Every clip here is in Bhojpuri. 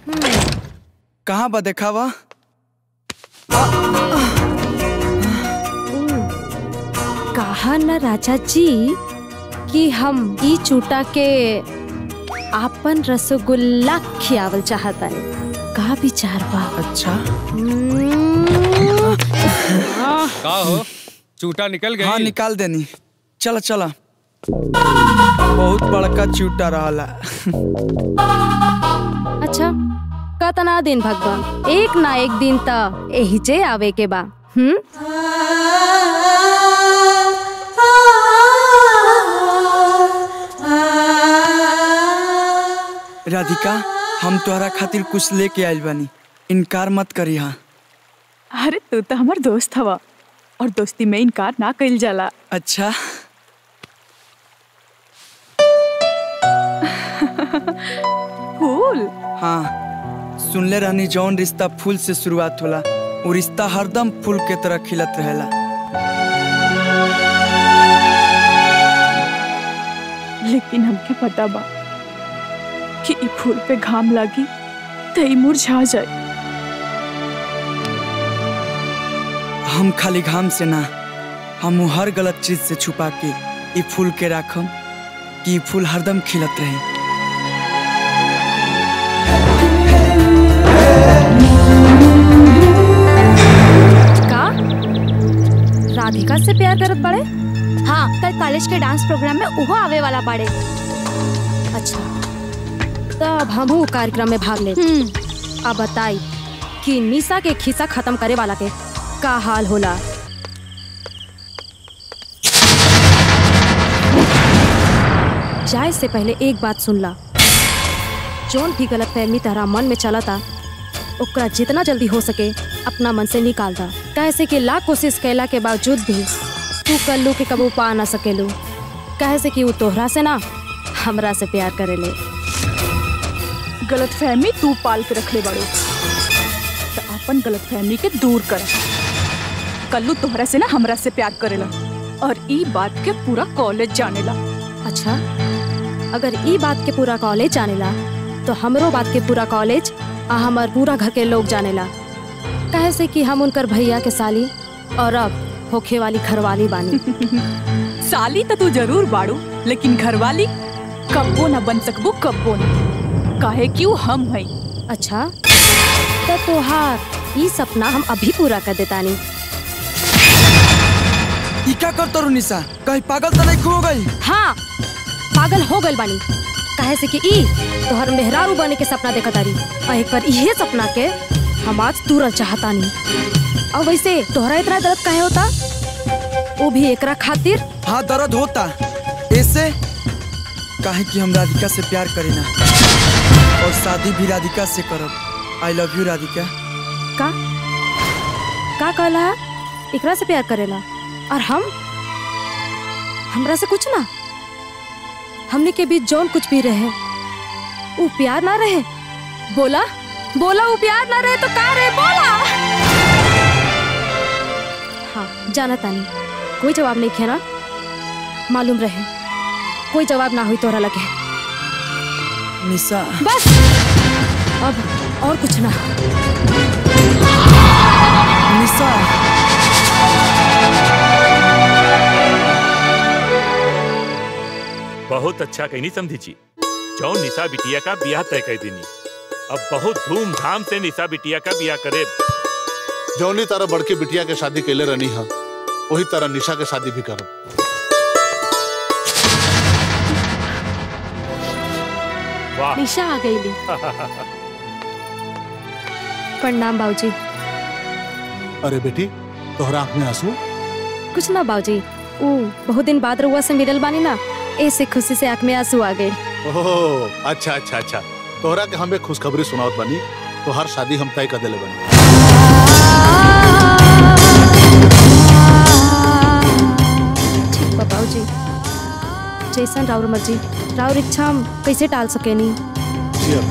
कहाँ बा देखावा कहा न राजा जी कि हम ई चूटा के आपन रसगुल्ला खियावल चाहतन का विचार बा अच्छा का हो चूटा निकल गई हाँ निकाल देनी चला चला बहुत बड़का चूटा रहला अच्छा कतना दिन भगवान एक ना एक दिन त एहिजे आवे के बा हम्म राधिका हम तोहरा खातिर कुछ लेके आइल बानी इनकार मत करी हाँ अरे तू तो हमार दोस्त हवा और दोस्ती में इनकार ना कइल जाला अच्छा फूल हाँ सुनले रहनी जौन रिश्ता फूल से शुरुआत होला वो रिश्ता हरदम फूल के तरह खिलत रहेला लेकिन हमके पता बा कि ई फूल पे घाम लागी तो ई मुरझा जाए हम खाली घाम से ना हम वो हर गलत चीज से छुपा के ई फूल के राखम कि ई फूल हरदम खिलत रहे का राधिका से प्यार करत बड़े हाँ कल कॉलेज के डांस प्रोग्राम में उहो आवे वाला बाड़े अच्छा तब हम ऊ कार्यक्रम में भाग ले अब बताई कि निशा के खिस्सा खत्म करे वाला के का हाल होला जाए से पहले एक बात सुन ला जोन भी गलत फहमी तारा मन में चला था ओकरा जितना जल्दी हो सके अपना मन से निकाल दा कैसे कि लाख कोशिश कैला के बावजूद भी तू कल्लू के कबू पा ना सकेलू कहे से कि वो तोहरा से ना हमरा से प्यार करेले गलत फहमी तू पाल के रख ले बड़ो तो अपन गलत फहमी के दूर कर कल्लू तोहरा से ना हमरा से प्यार करेला और ई बात के पूरा कॉलेज जानेला अच्छा अगर ई बात के पूरा कॉलेज जानेला तो हमरो बात के पूरा कॉलेज आ हमार पूरा घर के लोग जानेला कहे से कि हम उनकर भैया के साली और अब होखे वाली घरवाली बानी साली तो तू जरूर बाड़ू लेकिन घरवाली कब्बो ना बन सकबो कब्बो ना काहे कि वो हम हई अच्छा तो तोहार ई सपना हम अभी पूरा कर देतानी ई क्या कर तरू निशा कहीं पागल तो नहीं हो गई हाँ पागल हो गइल बानी कहे से कि ई तोहर मेहरारू बने के सपना देखत तारी आ एकर इहे सपना के हम आज तुरंत चाहतानी और वैसे तोहरा इतना दर्द काहे होता वो भी एकरा खातिर हाँ दर्द होता ऐसे काहे कि हम राधिका से प्यार करी ना और शादी भी राधिका से करब आई लव यू राधिका का का कहला है? एकरा से प्यार करेला और हम हमरा से कुछ ना हमने के बीच जौन कुछ भी रहे वो प्यार ना रहे बोला बोला वो प्यार ना रहे तो का रहे बोला हाँ जाना तानी कोई जवाब नहीं खेना मालूम रहे कोई जवाब ना हुई तोरा लगे निशा बस अब और कुछ ना निशा बहुत अच्छा कहनी समझी जी जौन निशा बिटिया का ब्याह तय कर देनी अब बहुत धूमधाम से निशा बिटिया का ब्याह करे जौनी तारा बड़के बिटिया के शादी कैले रहनी है वही तरह निशा के शादी भी करब वाह निशा आ गई ली प्रणाम बाबूजी अरे बेटी तोहरा आंख में आंसू कुछ ना बाबूजी ऊ बहुत दिन बाद रुआ से मिलल बानी ना ऐसे खुशी से आंख में आंसू आ गए ओह अच्छा अच्छा अच्छा तोहरा के हमें खुशखबरी सुनावत बानी तो हर शादी हम तय कर देले बानी ठीक बा बाबूजी जैसन राउर मर्जी राउर इच्छा हम कैसे टाल सकेनी जी अब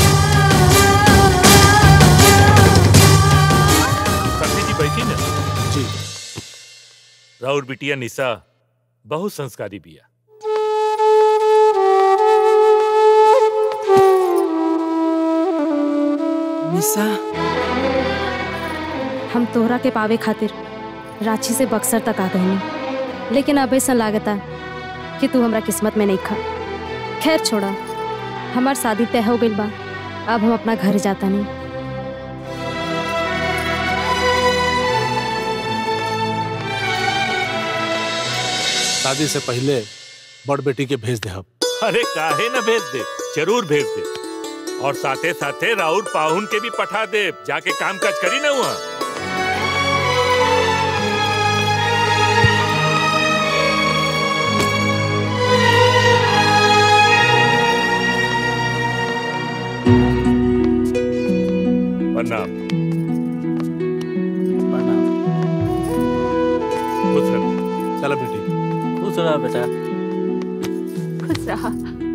समझी जी बैठी ना जी राउर बिटिया निशा बहुत संस्कारी बिया निशा हम तोहरा के पावे खातिर रांची से बक्सर तक आ गई लेकिन अब ऐसा लागता कि तू हमरा किस्मत में नहीं खा खैर छोड़ा हमार शादी तय हो गई बा अब हम अपना घर जाता नहीं शादी से पहले बड़ बेटी के भेज दे हम अरे काहे न भेज दे जरूर भेज दे और साथे साथे राउर पाहुन के भी पठा दे जाके काम काज करी ना वहाँ प्रणाम खुश रहो। चलो बेटी खुश रहा बेटा खुश रहा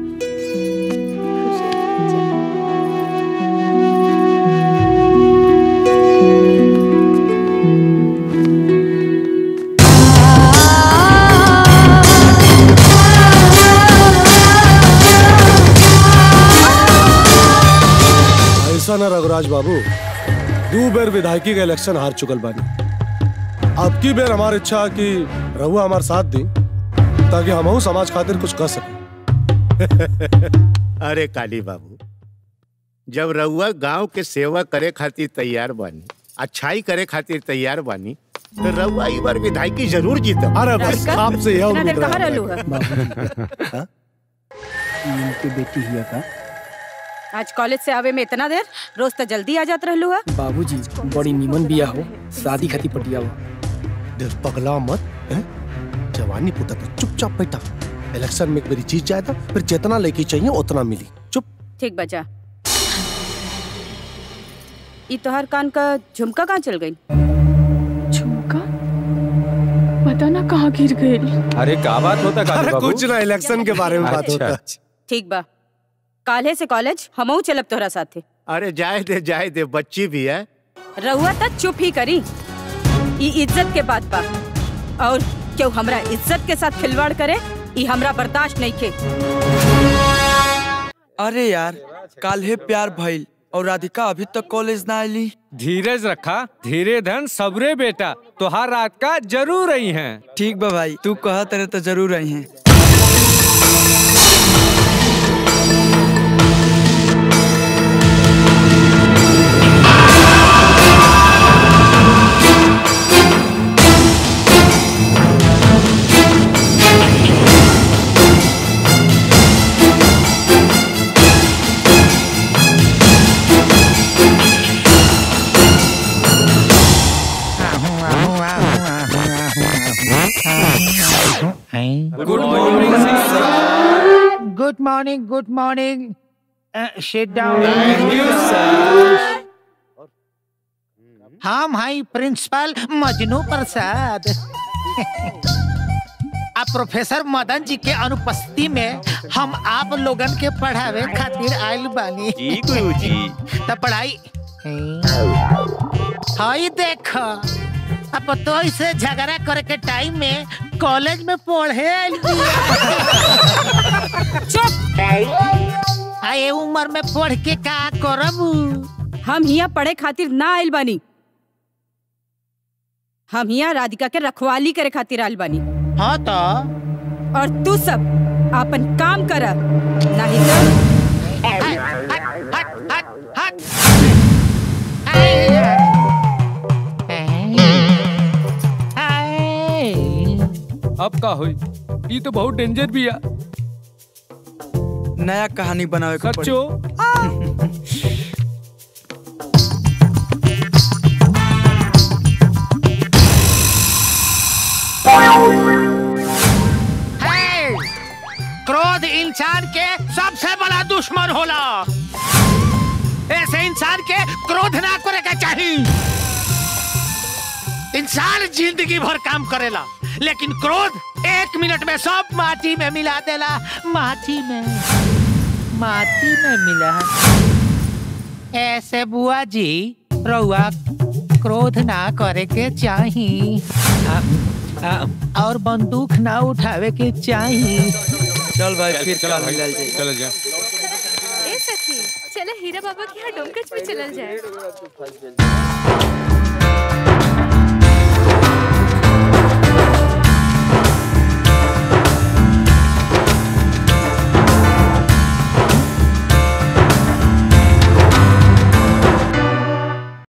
ऐसा ना रघुराज बाबू दू बेर विधायकी के इलेक्शन हार चुकल बानी अब की बेर हमार इच्छा है कि रहुआ हमार साथ दी ताकि हमहू समाज खातिर कुछ कर सके अरे काली बाबू जब रउआ गांव के सेवा करे खातिर तैयार बानी अच्छाई करे खातिर तैयार बानी तो रउआ ई बार विधायकी जरूर जीतब अरे बस आपसे यह उम्मीद कहाँ रहा रहलू है इनकी बेटी हिया का आज कॉलेज से आवे में इतना देर रोज तो जल्दी आ जात रहलू है बाबूजी बड़ी नीमन बिया हो शादी खाती पटिया हो दिल पगला मत हैं? जवानी पुता तो चुपचाप बैठा इलेक्शन में एक मेरी जीत जाए था फिर जितना लेके चाहिए उतना मिली चुप ठीक बचा ई तोहर कान का झुमका कहाँ चल गई झुमका पता ना कहाँ गिर गई अरे का बात होता काली अरे बाबू कुछ ना इलेक्शन के बारे में बात अच्छा, होता अच्छा। ठीक बा काल्हे से कॉलेज हमहू चलब तोहरा साथे अरे जाए दे जाए दे बच्ची भी है रहुआ तक चुप ही करी ई इज्जत के बात बा और क्यों हमरा इज्जत के साथ खिलवाड़ करे ई हमरा बर्दाश्त नहीं के अरे यार काल्हे प्यार भइल और राधिका अभी तक कॉलेज ना आईली धीरज रखा धीरे धन सबरे बेटा तोहार रात का जरूर आई हैं ठीक बा भाई तू कहत रहे तो जरूर आई हैं good morning good morning good morning sit down हम हाई प्रिंसिपल मजनू प्रसाद अब प्रोफेसर मदन जी के अनुपस्थिति में हम आप लोगन के पढ़ावे खातिर आयल बानी जी गुरुजी तो पढ़ाई हाई देख अब तो इसे झगड़ा करे के टाइम में कॉलेज में पढ़े आयल चुप आए उम्र में पढ़ के का करब हम हिया पढ़े खातिर ना आइल बानी हम हिया राधिका के रखवाली करे खातिर आइल बानी हाँ तो और तू सब अपन काम कर नहीं तो हट हट हट हट अब का होई ई तो बहुत डेंजर भी है नया कहानी बनावे के पड़ी। सच्चो है। क्रोध इंसान के सबसे बड़ा दुश्मन होला ऐसे इंसान के क्रोध ना करे के चाहिए इंसान जिंदगी भर काम करेला लेकिन क्रोध एक मिनट में सब माटी में मिला देला माटी में माटी में मिला ऐसे बुआ जी रउआ क्रोध ना करे के चाहिए और बंदूक ना उठावे के चाहिए चल भाई फिर चलो कल भाई मिलल जाई चलो जा ए सखी चले हीरा बाबा के यहाँ डोमकच में चलल जाए